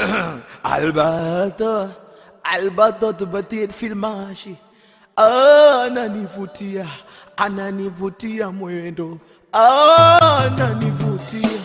Alberto, Alberto tupatie filmashi. Ananivutia, ananivutia mwendo, ananivutia.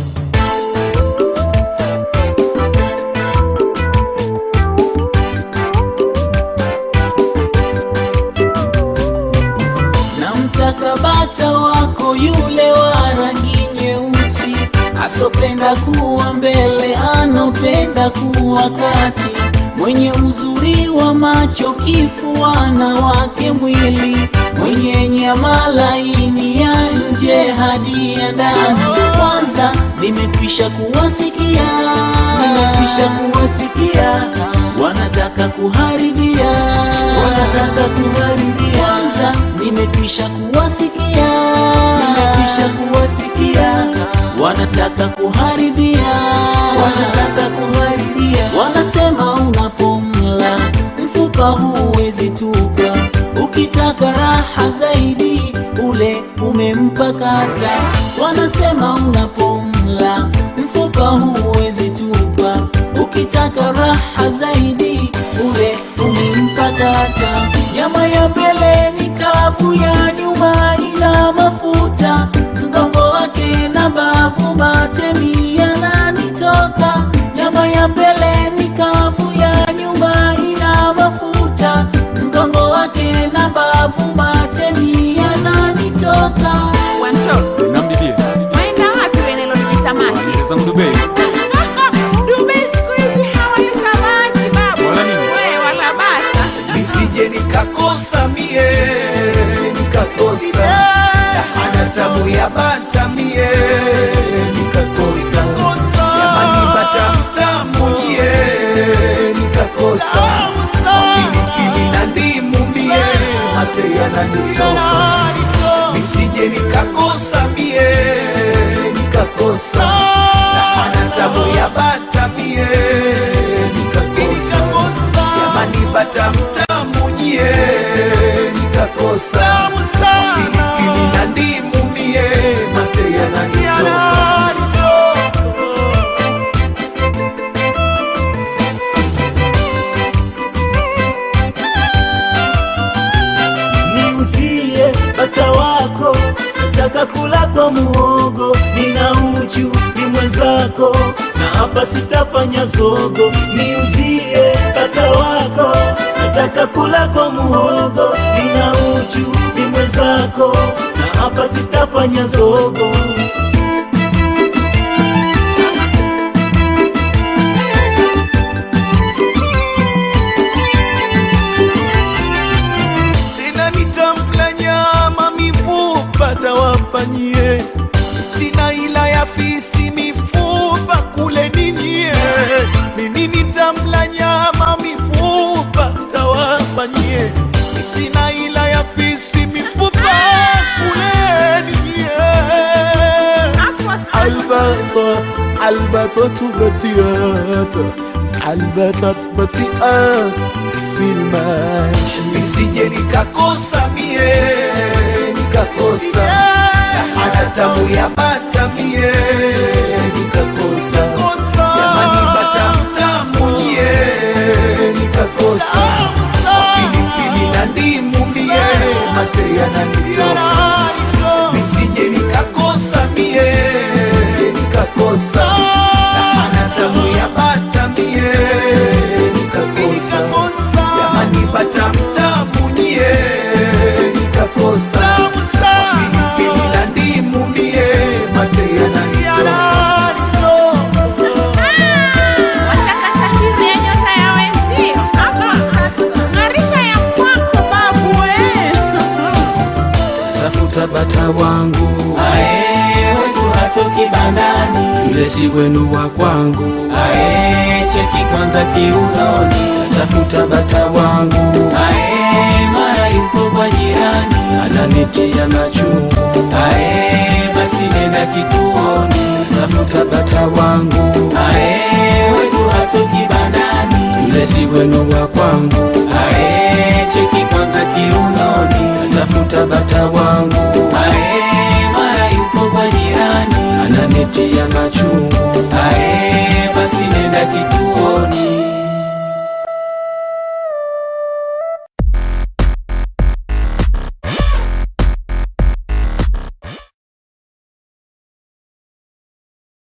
Namtaka bata wako yule wa rangi nyeusi, asopenda kuwa mbele, anopenda kuwa kati, mwenye uzuri wa macho, kifuana wake mwili, mwenye nyama laini ya nje hadi ya ndani. Kwanza nimekwisha kuwasikia, nimekwisha kuwasikia, wanataka kuharibia, wanataka kuharibia. Kwanza nimekwisha kuwasikia, nimekwisha kuwasikia, wanataka kuharibia, wanataka kuharibia. Wanasema unapomla mfupa huwezi tupa, ukitaka raha zaidi ule umempakata. Wanasema unapomla mfupa huwezi tupa, ukitaka raha zaidi ule umempakata. Nyama ya mbele ni kavu, ya nyuma ina mafuta, mgongo wake na mbavu matemi yananitoka. Nyama ya mbele ni kavu, ya nyuma ina mafuta, mgongo wake na mbavu matemi yananitoka. Wanto, Namdidie. waenda wapi wewe Lolji samaki? Sasa mdube. Dubai siku hizi hawali samaki babu. Wala nini? Wewe wala bata. Nisije nikakosa mie, nikakosa ana tamu ya bata mie, nikakosa jamani, bata mtamu nyie, nikakosa pilipili na ndimu mie, mate yananitoka nisije nikakosa mie, nikakosa ana tamu ya bata mie, nikakosa jamani, bata mtamu nyie, nikakosa pilipili na ndimu mie, mate yananitoka niuzie bata wako, nataka kula kwa muhogo, nina uchu ni mwenzako, na hapa sitafanya zogo. Niuzie bata wako, nataka kula kwa muhogo, nina uchu ni mwenzako, na hapa sitafanya zogo. tena nitamla nyama mifupa tawapanyie, sina ila ya fisi mifupa kule ninyie, mimi nitamla nyama mifupa tawapanyie, sina ila ya fisi mifupa kule ninyie. Hapo sasa. البطة البطة بطيئات البطة بطيئات في الماشي nisije nikakosa mie nikakosa ana tamu ya bata mie nikakosa jamani bata mtamu nyie nikakosa pilipili na ndimu mie mate yananitoka nisije nikakosa mie nikakosa ana tamu ya bata mie nikakosa jamani bata mtamu nyie nikakosa pilipili na ndimu mie mate yananitoka Wataka safiri ya nyota ya wenzio. Hapo sasa. Ng'arisha ya kwako babu wewe. tafuta bata wangu Ae, wetu hatoki bandani, yule si wenu wa kwangu ae, cheki kwanza kiunoni, tafuta bata wangu ae, mara yuko kwa jirani, ananitia machungu ae, basi nenda kituoni, tafuta bata wangu ae, wetu hatoki bandani, yule si wenu wa kwangu ae, cheki kwanza kiunoni, tafuta bata wangu ae, mara yuko kwa jirani, ananitia machungu